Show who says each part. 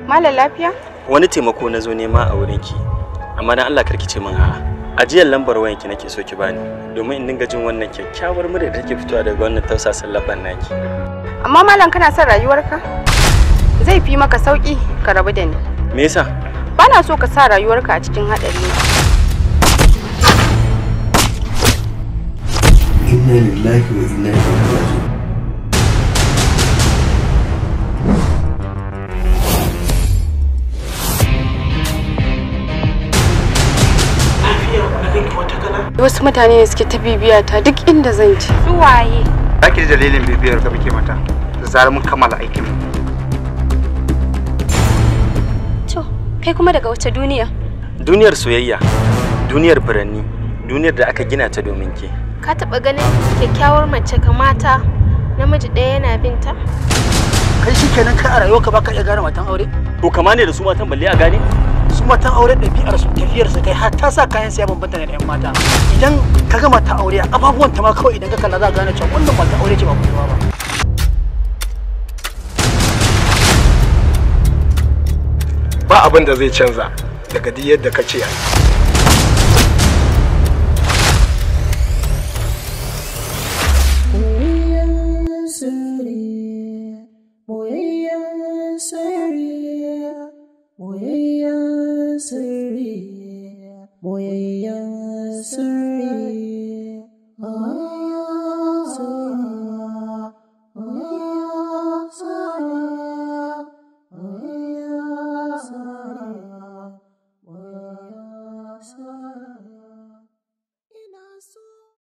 Speaker 1: Malam lafiya?
Speaker 2: Wani taimako na zo nema a wurinki. Amma dan Allah karki ce min a'a. Ajiyar lambar wayanki nake so ki bani domin in dinga jin wannan kyakkyawar murya da take fitowa daga wannan tausasan labban naki.
Speaker 1: Amma malam kana son rayuwarka? Zai fi maka sauki ka rabu da ni.
Speaker 2: Me yasa?
Speaker 1: Bana so ka sa rayuwarka a cikin haɗari.
Speaker 3: inna lillahi wa inna ilaihi raji'un
Speaker 1: Wasu mutane ne suke ta bibiya ta duk inda zan ci. Su waye?
Speaker 4: Zaki ji dalilin bibiyar ka muke mata. Da zarar mun kammala aikin mu.
Speaker 5: To, kai kuma daga wace duniya?
Speaker 2: Duniyar soyayya, duniyar furanni, duniyar da aka gina ta domin ke.
Speaker 5: Ka taɓa ganin kyakkyawar mace kamata namiji ɗaya yana binta?
Speaker 6: kai shi kenan kai a rayuwarka baka iya gane matan aure
Speaker 2: To kama ne da su matan balle a gane?
Speaker 6: su matan aure ɗabi'ar su tafiyar su kai har ta sa kayan siya bambanta da yan mata idan ka ga mata aure ababuwan ta ma kawai idan ka kalla za ka gane cewa wannan mata aure ce ba kuma ba
Speaker 7: ba abin da zai canza daga duk yadda ka ce a
Speaker 8: Ina so